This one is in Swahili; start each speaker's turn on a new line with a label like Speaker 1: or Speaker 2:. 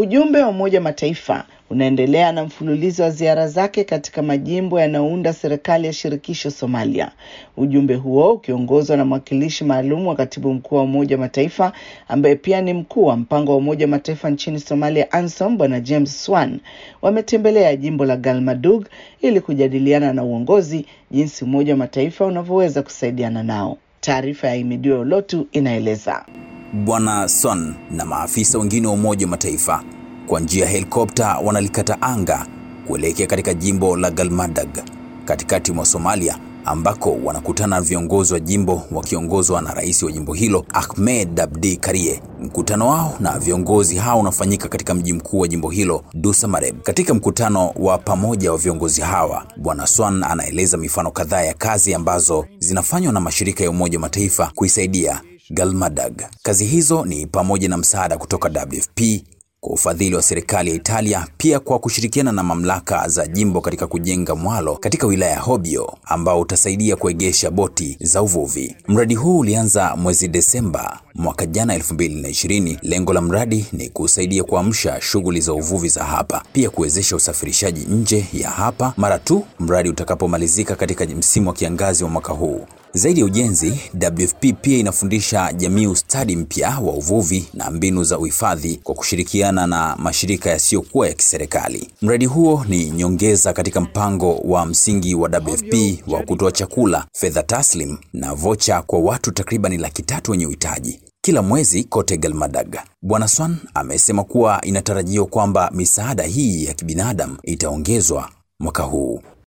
Speaker 1: Ujumbe wa Umoja Mataifa unaendelea na mfululizo wa ziara zake katika majimbo yanayounda serikali ya shirikisho Somalia. Ujumbe huo ukiongozwa na mwakilishi maalum wa katibu mkuu wa Umoja Mataifa ambaye pia ni mkuu wa mpango wa Umoja Mataifa nchini Somalia, ANSOM, Bwana James Swan wametembelea jimbo la Galmadug ili kujadiliana na uongozi jinsi Umoja wa Mataifa unavyoweza kusaidiana nao. Taarifa ya Imidio Olotu inaeleza.
Speaker 2: Bwana Son na maafisa wengine wa Umoja wa Mataifa kwa njia ya helikopta wanalikata anga kuelekea katika jimbo la Galmadag katikati mwa Somalia ambako wanakutana na viongozi wa jimbo wakiongozwa na rais wa jimbo hilo Ahmed Abdi Karie. Mkutano wao na viongozi hao unafanyika katika mji mkuu wa jimbo hilo Dusamareb. Katika mkutano wa pamoja wa viongozi hawa, Bwana Swan anaeleza mifano kadhaa ya kazi ambazo zinafanywa na mashirika ya Umoja wa Mataifa kuisaidia Galmadag. Kazi hizo ni pamoja na msaada kutoka WFP kwa ufadhili wa serikali ya Italia, pia kwa kushirikiana na mamlaka za jimbo katika kujenga mwalo katika wilaya ya Hobyo ambao utasaidia kuegesha boti za uvuvi. Mradi huu ulianza mwezi Desemba mwaka jana 2020. Lengo la mradi ni kusaidia kuamsha shughuli za uvuvi za hapa, pia kuwezesha usafirishaji nje ya hapa mara tu mradi utakapomalizika katika msimu wa kiangazi wa mwaka huu. Zaidi ya ujenzi, WFP pia inafundisha jamii ustadi mpya wa uvuvi na mbinu za uhifadhi kwa kushirikiana na mashirika yasiyokuwa ya kiserikali. Mradi huo ni nyongeza katika mpango wa msingi wa WFP wa kutoa chakula, fedha taslim na vocha kwa watu takriban laki tatu wenye uhitaji kila mwezi kote Galmadag. Bwana Swan amesema kuwa inatarajiwa kwamba misaada hii ya kibinadamu itaongezwa mwaka huu.